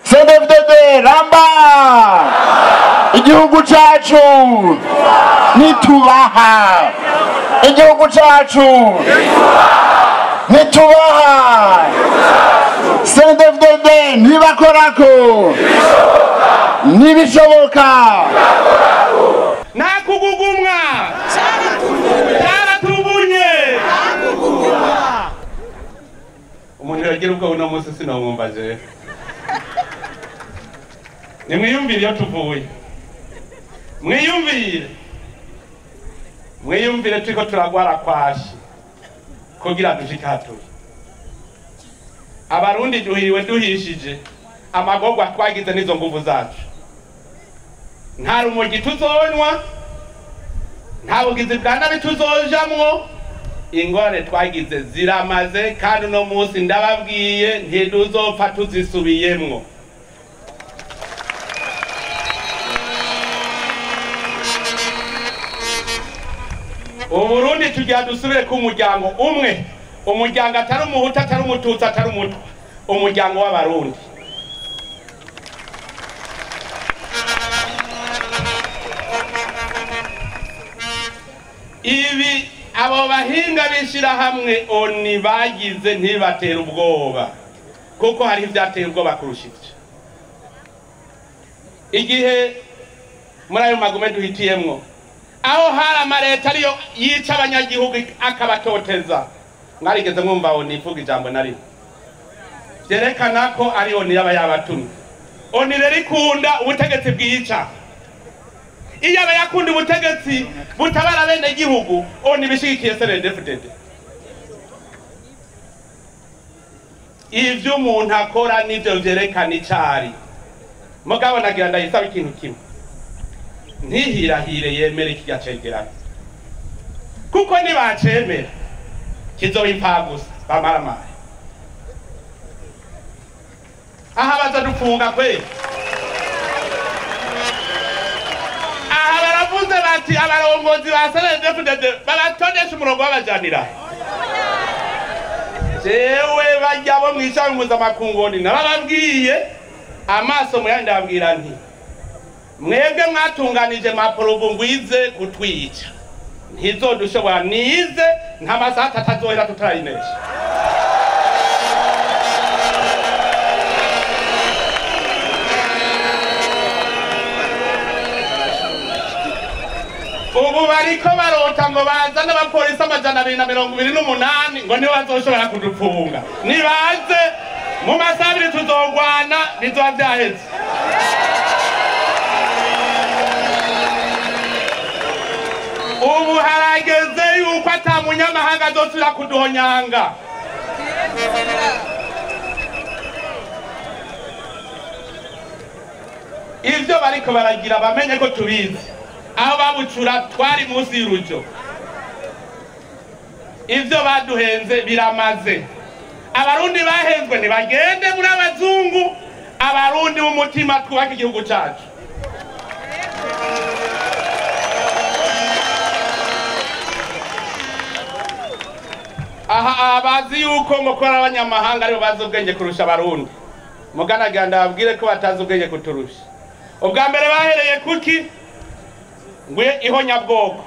cdfdd ramba igihugu cacu nitubaha igihugu cacu nitubaha cdfdd ntibakorako ntibishoboka nta kugugumwa cyaratubunye umuntu yagira ubwo uno munsi sinomwumva jewe nimwiyumvire iyo tuvuye mwiyumvire mwiyumvire turiko turagwara kwashi kugira dushike hatuye abarundi duhiriwe duhishije amagorwa twagize n'izo nguvu zacu nta rumogi tuzonywa nta bugizi bwa nabi tuzojamwo ingorane twagize ziramaze kandi uno munsi ndababwiye ntiduzopfa tuzisubiyemwo uburundi tugira dusubire ku muryango umwe umuryango atari umuhutu atari umututsi atari umutwa umuryango w'abarundi ibi abo bahinga b'ishyirahamwe oni bagize ntibatera ubwoba kuko hari ibyateye ubwoba kurusha ibyo igihe muri ayo magume duhitiyemwo aho hari amaleta ariyo yica abanyagihugu akabatoteza mwarigeze mwumva oni ivuga ijambo na rimwe byerekana ko ari oni yaba yabatumye oni rero ikunda ubutegetsi bwica iyo aba yakunda ubutegetsi butabara bene gihugu oni bishigikiye senedefudede ivyo umuntu akora nivyo vyerekana icari mugabo nagira ndayisaba ikintu kimwe ntihirahire yemere kirya cegeranyo kuko nibacemera kizoba impfagusa bamaramare aha baza dufunga kweli aha baravuze bati abarongozi ba senedefudede babatondesha umurongo w'abajanira jewe bajya bo mwishami mpuzamakungoni nabababwiye amaso muyandi ndababwira nti mwebwe mwatunganije maporobo ngwize kutwica ntizodushobora nize nta masaha atatu azohera tutarayinesha ubu bariko barota ngo bazane abapolisi amajana abiri na mirongo ibiri n'umunani ngo nibo bazoshobora kudufunga nibaze mu masaha abiri tuzogwana bizoba vyaheze ubu harageze yuko ata munyamahanga azosubira kuduhonyanga ivyo bariko baragira bamenye ko tubizi aho babucura twari munsi y'urujo ivyo baduhenze biramaze abarundi bahenzwe ntibagende muri abazungu abarundi b'umutima twubaka igihugu cacu aha bazi yuko ngo kubera abanyamahanga aribo bazi ubwenge kurusha abarundi muganagira ndababwire ko batazi ubwenge kuturusha ubwa mbere bahereye kuki ngwe ihonyabwoko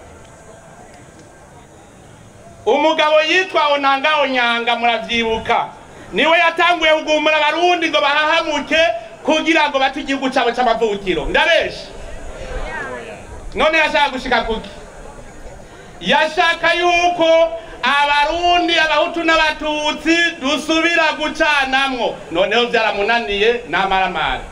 umugabo yitwa onanga onyanga muravyibuka niwe yatanguye kugumura abarundi ngo bahahamuke kugira ngo bate igihugu cabo c'amavukiro ndabesha none yashaka gushika kuki yashaka yuko abarundi abahutu n'abatutsi dusubira gucanamwo noneho vyaramunaniye n'amaramara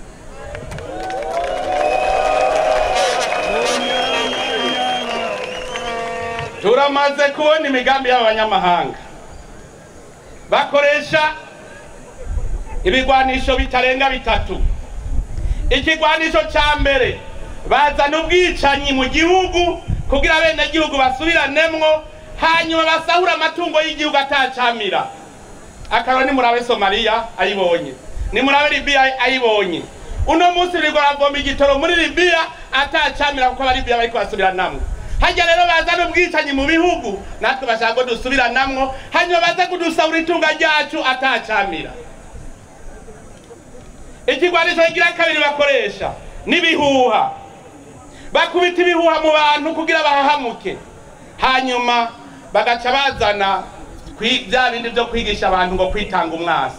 turamaze kubona imigambi y'abanyamahanga bakoresha ibigwanisho bitarenga bitatu ikigwanisho ca mbere bazana ubwicanyi mu gihugu kugira bene gihugu basubiranemo hanyuma basahura amatungo y'igihugu atacamira akaro ni murabe somaliya ayibonye ni murabe libiya ayibonye uno munsi biriko baravoma igitoro muri libiya atacamira kuko abalibiya bariko basubiranamwo hajya rero bazana ubwicanyi mu bihugu natwe bashaka ko dusubiranamwo hanyuma baze kudusahura itunga ryacu atacamira ikigwanisho kigira kabiri bakoresha n'ibihuha bakubita ibihuha mu bantu kugira bahahamuke hanyuma bagaca bazana kwi- bya bindi byo kwigisha abantu ngo kwitanga umwasi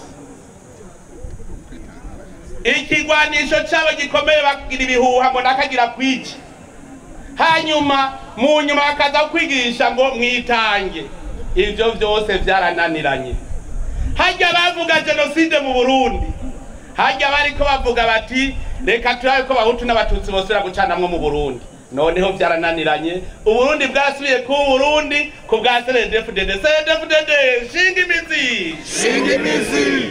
ikigwanisho cyabo gikomeye bagira ibihuha ngo nakagira kwica hanyuma mu nyuma bakaza kwigisha ngo mwitange ibyo byose byarananiranye hajya bavuga jenoside mu burundi hajya bariko bavuga bati reka turabe ko bahutu n'abatutsi bosubira gucanamwo mu burundi noneho byarananiranye uburundi bwasubiye ku burundi ku bwa cndfdd cndfdd shinga imizi shinga imizi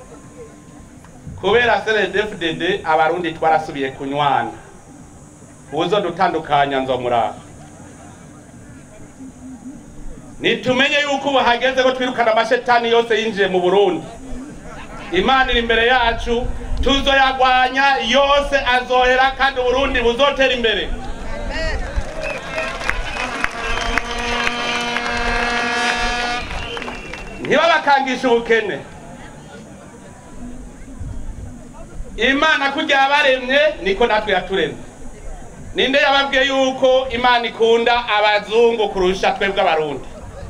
kubera cndfdd abarundi twarasubiye kunywana uzo dutandukanya nzomurava nitumenye yuko ubu hageze ko twirukana amashetani yose yinjiye mu burundi imana iri imbere yacu tuzoyagwanya yose azohera kandi uburundi buzotera imbere ntibabakangishe ubukene imana kurya yabaremye niko natwe yaturemye ninde yababwiye yuko imana ikunda abazungu kurusha twebwe abarundi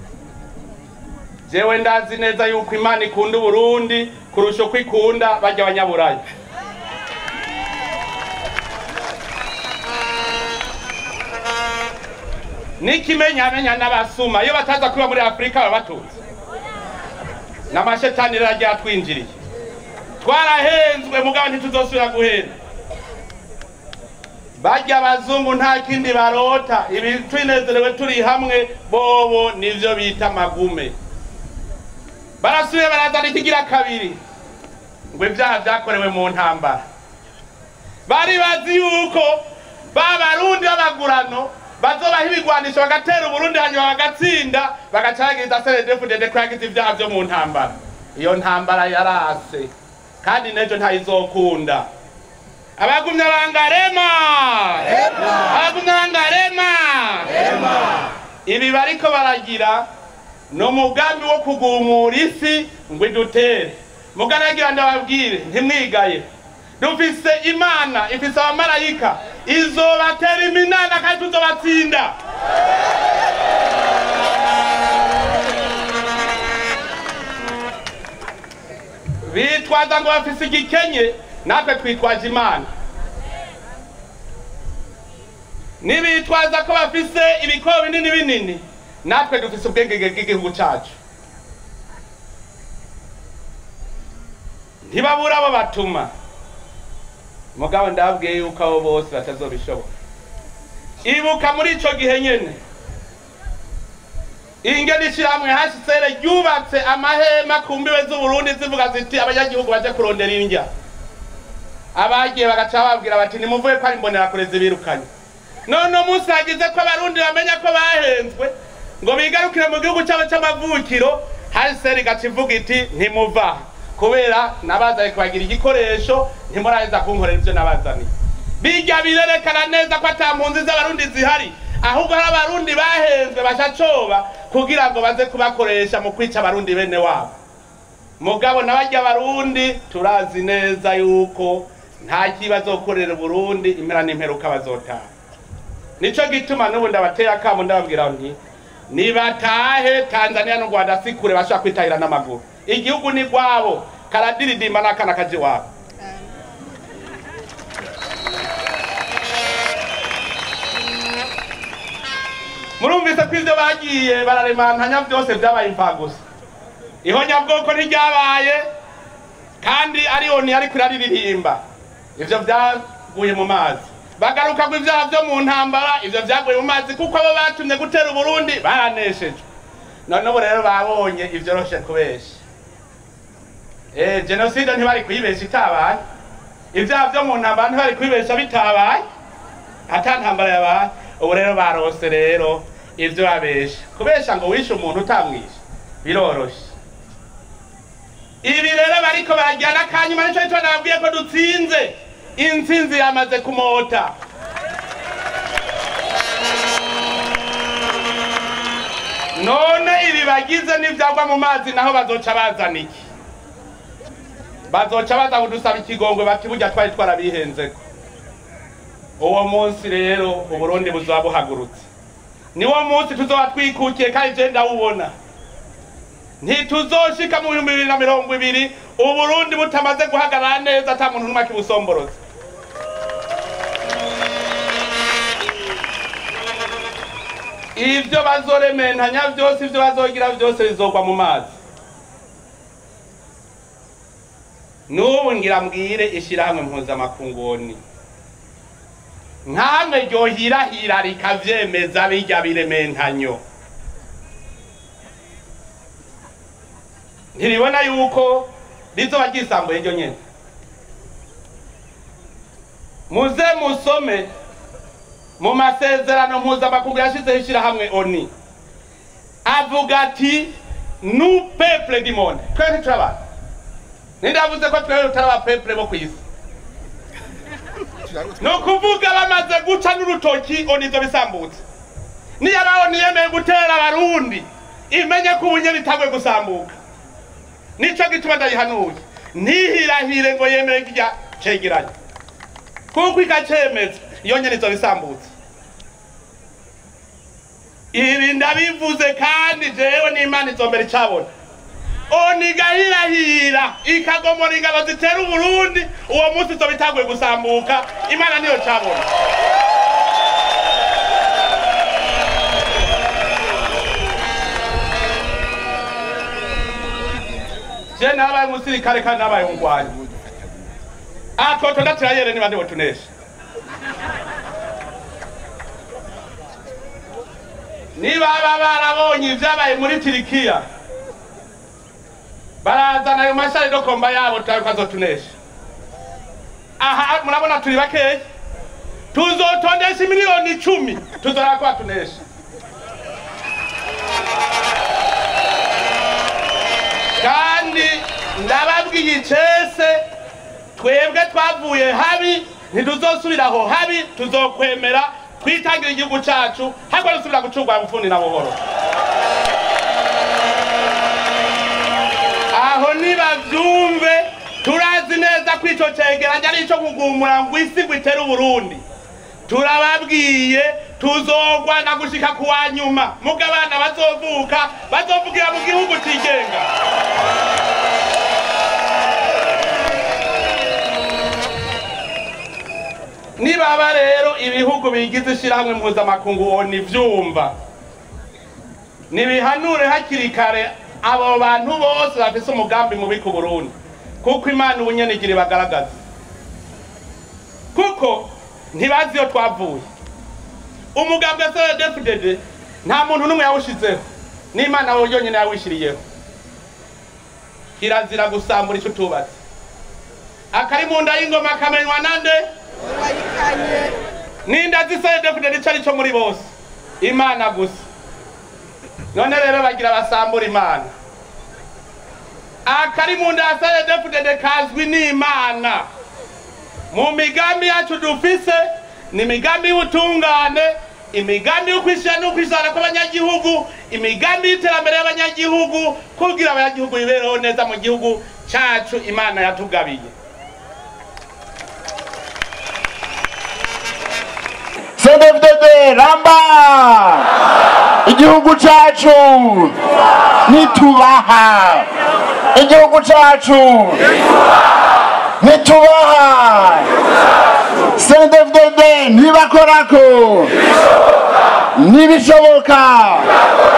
jewe ndazi neza yuko imana ikunda uburundi kurusha uko ikunda bajya abanyaburayi n'ikimenyamenya n'abasuma iyo bataza kuba muri afurika baba batunze n'amashetani rero agiye atwinjiriye twarahenzwe mugabo ntituzosubira guhenda bajya abazungu nta kindi barota ibi twinezerewe turi hamwe bobo nivyo bita amagume barasubiye barazana ikigira kabiri ngo ibyaha byakorewe mu ntambara bari bazi yuko ba barundi b'abagurano bazobaha ibigwanisho bagatera uburundi hanyuma bagatsinda bagacagiriza seredefudede ko yagize ibyaha byo mu ntambara iyo ntambara yarase kandi n'ejo ntayizokunda abagumya bangarema abagumya bangarema ibi bariko baragira ni umugambi wo kugumura isi ngo idutere mugaragira ndababwire ntimwigaye dufise imana ifise abamarayika izobatera iminana kandi tuzobatsinda bitwaza ngo bafise igikenye natwe twitwaje imana nibitwaza ko bafise ibikobo binini binini natwe dufise ubwenge bw'igihugu cacu ntibabura abo batuma mugabo ndababwiye yuko abo bose batazobishobora ibuka muri ico gihe nyene ingene ishirahamwe hashisere ryubatse amahema ku mbibe z'uburundi zivuga ziti abanyagihugu baje kurondera indya abagiye bagaca bababwira bati nimuvuye ko ari imbonerakure zibirukanye none umunsi hagize ko abarundi bamenya ko bahenzwe ngo bigarukire mu gihugu cyabo cy'amavukiro hashisere igaca ivuga iti ntimuva kubera nabazanye kubagira igikoresho ntimuraheza kunkorera ibyo nabazaniye bijya birerekana neza ko ata mpunzi z'abarundi zihari ahubwo hari abarundi bahenzwe bashacoba kugira ngo baze kubakoresha mu kwica abarundi bene wabo mugabo nabajya abarundi turazi neza yuko nta kibazo gukorera uburundi impera n'imperuka bazotaha nico gituma n'ubu ndabateye akamo ndababwira nti nibatahe tanzania n'u rwanda si kure bashobora kwitahira n'amaguru igihugu ni rwabo karadiridimba n'akana kaje wabo murumvise ko ivyo bagiye bararemantanya vyose vyabaye imfagusa ihonyabwoko ntiryabaye kandi ariyo ntiyariko iraririmba ivyo vyaguye mu mazi bagaruka ngo ivyaha vyo mu ntambara ivyo vyaguye mu mazi kuko abo batumye gutera uburundi baraneshejwe none ubu rero babonye ivyoroshe kubesha eh jenoside ntibari kuyibesha itabaye ivyaha vyo mu ntambara ntibari kuyibesha bitabaye ata ntambara yabaye ubu rero barose rero ivyo babesha kubesha ngo wishe umuntu utamwishe biroroshe ibi rero bariko barajyana kanyuma nico gituma nababwiye ko dutsinze intsinzi yamaze kumota none ibi bagize n'ivyagwa mu mazi naho bazoca bazana iki bazoca baza kudusaba ikigongwe bati burya twari twarabihenzeko uwo munsi rero uburundi buzoba buhagurutse niwo munsi tuzoba twikukiye kandi je ndawubona ntituzoshika mu bihumbi bibiri na mirongo ibiri uburundi butamaze guhagarara neza ata muntu n'umwe akibusomboroza ivyo bazorementanya vyose ivyo bazogira vyose bizogwa mu mazi n'ubu ngira mbwire ishirahamwe mpuzamakunguni nkamwe ryohirahira rikavyemeza birya birementanyo ntiribona yuko rizoba ryisambuye ryo nyene muze musome mu masezerano mpuzamakungu yashizeho ishirahamwe oni avuga ati nu peuple du monde twe ntiturabantu nindavuze ko twewe tutari abapeple bo kw'isi ni ukuvuga bamaze guca n'urutoki oni ivyo bisambutse niyo abaho niyemeye gutera abarundi imenye ko ubunye bitagwe gusambuka nico gituma ndayihanuye ntihirahire ngo yemere kirya cegeranya kuko ikacemeza iyo nyene izo bisambutse ibi ndabivuze kandi jewe n'imana izombera icabona onigahirahira ikagomora ingabo zitera uburundi uwo munsi izo bitaguye gusambuka imana niyo cabona je nabaye umusirikare kandi nabaye umugwanyi atwoto ndatirayere niba ndibo tunesha niba baba barabonye ibyabaye muri tirikiya barazana ayo mashari dokomba yabo tukazotunesha aha murabona turi bakeya tuzotondesha miliyoni icumi tuzora kuba tunesha kandi ndababwiye icese twebwe twavuye habi ntituzosubira aho habi tuzokwemera twitangira igihugu cacu hakwa dusubira gucurwa bufundi na buhoro aho nibavyumve turazi neza ko ico cegeranya ari ico kugumura ngo isi ngo itere uburundi turababwiye tuzogwana gushika kuwa nyuma muga abana bazovuka bazovugira mu gihugu cigenga nibaba rero ibihugu bigize ishirahamwe mpuzamakungu wona ivyumva nibihanure hakiri kare abo bantu bose bafise umugambi mubi ku burundi kuko imana ubunyenigiri bagaragaza kuko ntibazi iyo twavuye umugambi wa crdfdd nta muntu n'umwe yawushizeho n'imana wowe yonyine yawishiriyeho kirazira gusambura ico utubatse akari mu nda y'ingoma kamenywa nande ninda zisayedefudede ico ari co muri bose imana gusa none rero bagira basambura imana akari mu nda ya sayedefudede kazwi n'imana mu migambi yacu dufise ni imigambi y'ubutungane imigambi yo kwishyira no kwisana kw'abanyagihugu imigambi y'iterambere y'abanyagihugu kugira abanyagihugu bibereho neza mu gihugu cacu imana yatugabiye cdfdd ramba igihugu cacu nitubaha igihugu cacu nitubaha cdfdd ntibakorako ntibishoboka